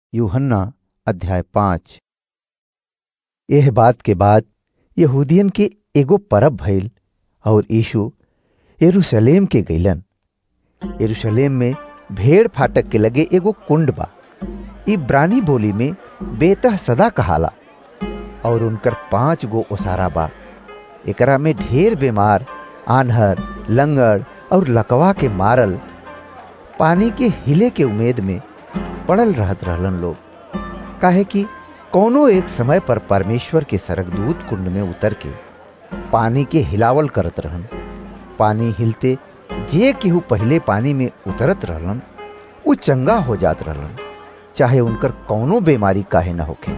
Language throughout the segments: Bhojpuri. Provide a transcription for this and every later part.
यूहन्ना अध्याय पाँच यह बात के बाद यहूदियन के एगो परब भइल और यीशु यरूशलेम के गईलन यरूशलेम में भेड़ फाटक के लगे एगो कुंड बा इब्रानी बोली में बेतह सदा कहाला और उनकर पांच गो ओसारा बा एकरा में ढेर बीमार आन्हर लंगड़ और लकवा के मारल पानी के हिले के उम्मीद में पड़ल रहत रहलन लोग काहे कि कौनो एक समय पर परमेश्वर के सरगदूत कुंड में उतर के पानी के हिलावल करत रहन पानी हिलते जे केहू पहले पानी में उतरत रहलन वो चंगा हो जात रहलन चाहे उनकर कौनो बीमारी काहे न होखे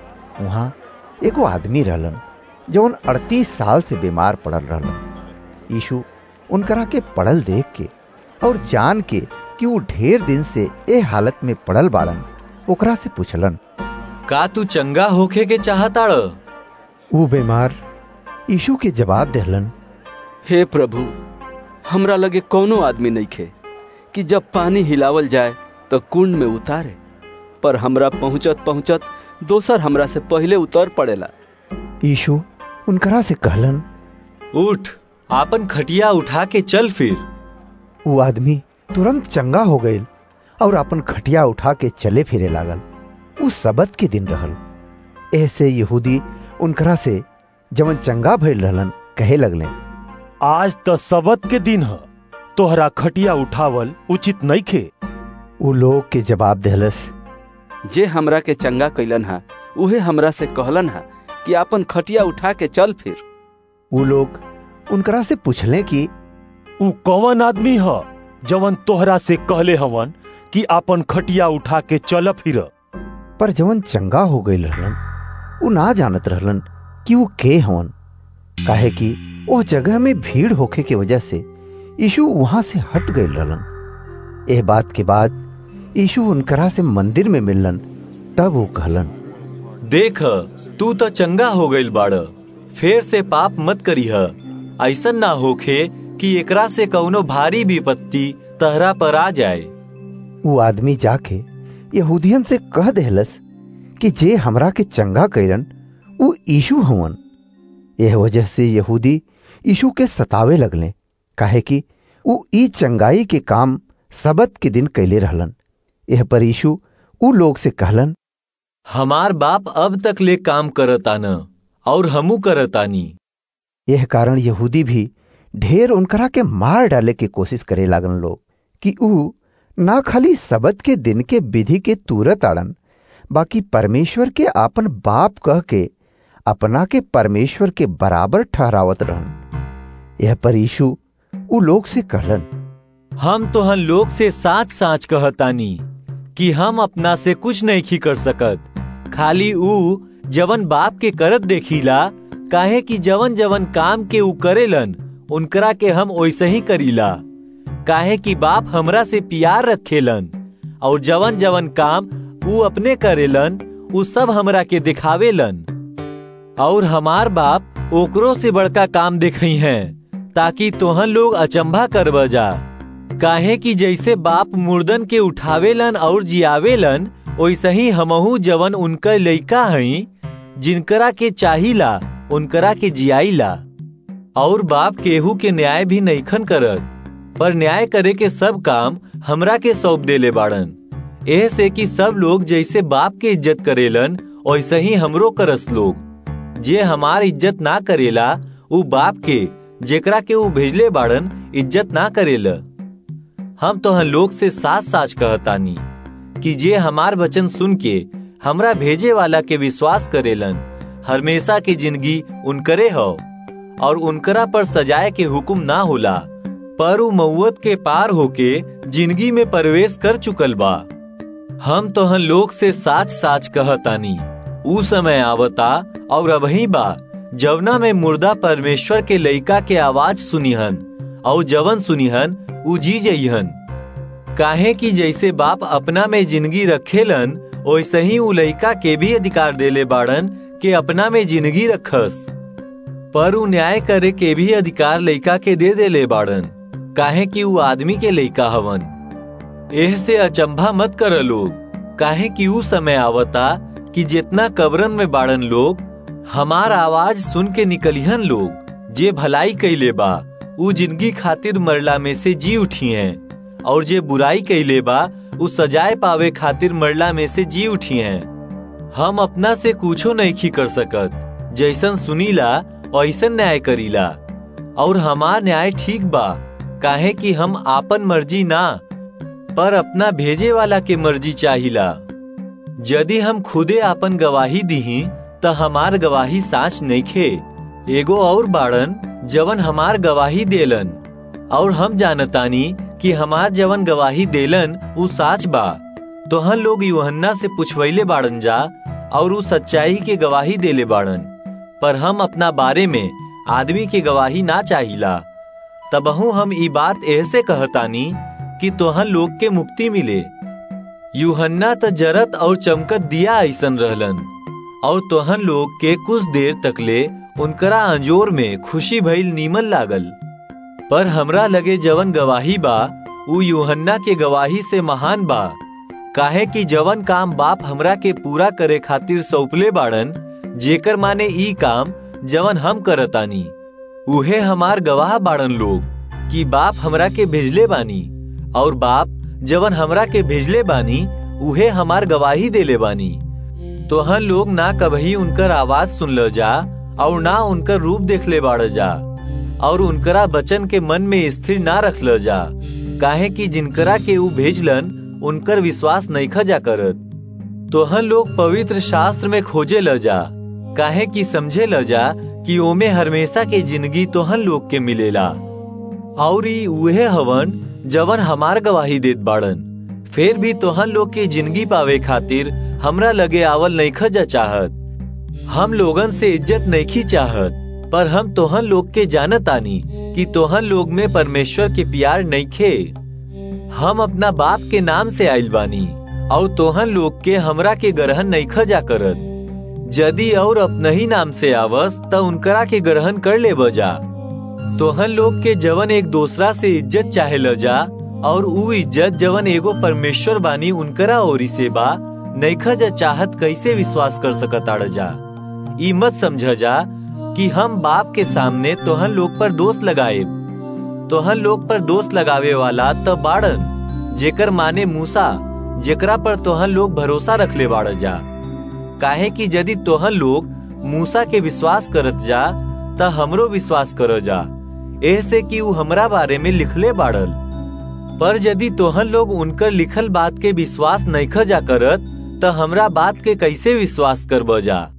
वहां एगो आदमी रहलन जौन अड़तीस साल से बीमार पड़ल रहलन यीशु उनकरा के पड़ल देख के और जान के कि वो ढेर दिन से ए हालत में पड़ल बाड़न ओकरा से पूछलन का तू चंगा होखे के चाहताड़ वो बीमार यीशु के जवाब देहलन हे प्रभु हमरा लगे कौनो आदमी नहीं खे कि जब पानी हिलावल जाए तो कुंड में उतारे पर हमरा पहुंचत पहुंचत दोसर हमरा से पहले उतर पड़ेला यीशु उनकरा से कहलन उठ आपन खटिया उठा के चल फिर वो आदमी तुरंत चंगा हो गईल और अपन खटिया उठा के चले फिरे लागल वो सबत के दिन रहल ऐसे यहूदी उनकरा से जवन चंगा भइल रहलन कहे लगले आज तो सबत के दिन ह तोहरा खटिया उठावल उचित नहीं खे वो लोग के जवाब देहलस जे हमरा के चंगा कैलन हा उहे हमरा से कहलन हा कि आपन खटिया उठा के चल फिर वो लोग उनकरा से पूछले कि उ कौन आदमी ह जवन तोहरा से कहले हवन कि आपन खटिया उठा के चल फिर पर जवन चंगा हो गईल रहलन वो ना जानत रहलन कि वो के हवन काहे कि वो जगह में भीड़ होखे के वजह से यीशु वहां से हट गईल रहलन एह बात के बाद यीशु उनकरा से मंदिर में मिललन तब वो कहलन देख तू तो चंगा हो गईल बाड़ फेर से पाप मत करीह ऐसन ना होखे कि एकरा से कौनो भारी विपत्ति तहरा पर आ जाए वो आदमी जाके यहूदियन से कह देहलस कि जे हमरा के चंगा कैलन वो यीशु हवन यह वजह से यहूदी यीशु के सतावे लगले काहे कि वो ई चंगाई के काम सबत के दिन कैले रहलन यह पर यीशु उ लोग से कहलन हमार बाप अब तक ले काम करता न और हमू करतानी यह कारण यहूदी भी ढेर उनकरा के मार डाले के कोशिश करे लागन लोग कि ऊ ना खाली सबत के दिन के विधि के तुरत आड़न बाकी परमेश्वर के आपन बाप कह के अपना के परमेश्वर के बराबर ठहरावत रहन यह पर यीशु उ लोग से कहलन हम तोहन लोग से साच साच कहतानी कि हम अपना से कुछ नहीं खी कर सकत खाली ऊ जवन बाप के करत देखीला काहे कि जवन जवन काम के ऊ करेलन उनकरा के हम वैसे ही करीला काहे कि बाप हमरा से प्यार रखेलन और जवन जवन काम ऊ अपने करेलन ऊ सब हमरा के दिखावेलन और हमार बाप ओकरो से बड़का काम देखई हैं ताकि तोहन लोग अचंभा कर जा काहे कि जैसे बाप मुर्दन के उठावेलन और जियावेलन वैसे ही हमहू जवन उनकर लइका हई जिनकरा के चाहिला उनकरा के जियाईला और बाप केहू के न्याय भी नईखन करत पर न्याय करे के सब काम हमरा के सौंप देले बाड़न एह से कि सब लोग जैसे बाप के इज्जत करेलन वैसे ही हमरो करस लोग जे हमार इज्जत ना करेला उ बाप के जेकरा के उ भेजले बाड़न इज्जत ना करेला हम तो लोग से साथ साच कहतानी कि जे हमार वचन सुन के हमरा भेजे वाला के विश्वास करेलन हमेशा की जिंदगी उनकरे हो और उनकरा पर सजाए के हुक्म ना होला पर उ मऊत के पार होके जिंदगी में प्रवेश कर चुकल बा हम तोहन लोग से साच साच कहतानी ऊ समय आवता और अबही बा जवना में मुर्दा परमेश्वर के लइका के आवाज सुनिहन और जवन सुनिहन ऊ जी जइहन काहे कि जैसे बाप अपना में जिंदगी रखेलन वैसे ही उ लइका के भी अधिकार देले बाड़न के अपना में जिंदगी रखस पर उ न्याय करे के भी अधिकार लइका के दे देले बाड़न काहे कि उ आदमी के लइका हवन एह से अचंभा मत कर लोग काहे कि ऊ समय आवता कि जितना कब्रन में बाड़न लोग हमार आवाज सुन के निकलिहन लोग जे भलाई कैले बा ऊ जिंदगी खातिर मरला में से जी उठी हैं और जे बुराई कैले बा ऊ सजाए पावे खातिर मरला में से जी उठी हैं हम अपना से कुछो नहीं कर सकत जैसन सुनीला वैसन न्याय करीला और हमार न्याय ठीक बा काहे कि हम आपन मर्जी ना पर अपना भेजे वाला के मर्जी चाहिला यदि हम खुदे आपन गवाही दीही त हमार गवाही साच नइखे एगो और बाड़न जवन हमार गवाही देलन और हम जानतानी कि हमार जवन गवाही देलन ऊ साच बा तोहन लोग यूहन्ना से पुछवैले बाड़न जा और ऊ सच्चाई के गवाही देले बाड़न पर हम अपना बारे में आदमी के गवाही ना चाहिला तबहू हम ई बात ऐसे कहतानी कि तोहन लोग के मुक्ति मिले यूहन्ना त जरत और चमकत दिया ऐसन रहलन और तोहन लोग के कुछ देर तकले उनकरा अंजोर में खुशी भइल नीमन लागल पर हमरा लगे जवन गवाही बा ऊ यूहन्ना के गवाही से महान बा काहे कि जवन काम बाप हमरा के पूरा करे खातिर सौंपले बाड़न जेकर माने ई काम जवन हम करतानी उहे हमार गवाह बाड़न लोग कि बाप हमरा के भेजले बानी और बाप जवन हमरा के भेजले बानी उहे हमार गवाही देले बानी तोहन लोग ना कभी उनकर आवाज सुन ल जा और ना उनकर रूप देख ले बाड़ जा और उनकरा बचन के मन में स्थिर ना रख ल जा काहे कि जिनकरा के ऊ भेजलन उनकर विश्वास नहीं खजा करत तोहन लोग पवित्र शास्त्र में खोजे ल जा काहे कि समझे ल जा कि ओमे हमेशा के जिंदगी तोहन लोग के मिलेला और ई उहे हवन जवन हमार गवाही देत बाड़न फिर भी तोहन लोग के जिंदगी पावे खातिर हमरा लगे आवल नहीं खजा चाहत हम लोगन से इज्जत नहीं चाहत पर हम तोहन लोग के जानत आनी कि तोहन लोग में परमेश्वर के प्यार नहीं खे हम अपना बाप के नाम से आइल बानी और तोहन लोग के हमरा के ग्रहण नहीं खजा करत यदि और अपना ही नाम से आवस त उनकरा के ग्रहण कर ले बजा तोहन लोग के जवन एक दूसरा से इज्जत चाहे ल जा और ऊ इज्जत जवन एगो परमेश्वर बानी उनकरा ओरी से बा नैखा जा चाहत कैसे विश्वास कर सकत आड़ जा ई मत समझ जा कि हम बाप के सामने तोहन लोग पर दोष लगाए तोहन लोग पर दोष लगावे वाला त बाड़न जेकर माने मूसा जेकरा पर तोहन लोग भरोसा रखले बाड़ जा काहे कि यदि तोहन लोग मूसा के विश्वास करत जा त हमरो विश्वास कर जा ऐसे कि ऊ हमरा बारे में लिखले बाड़ल पर यदि तोहन लोग उनकर लिखल बात के विश्वास नहीं जा करत त हमरा बात के कैसे विश्वास कर जा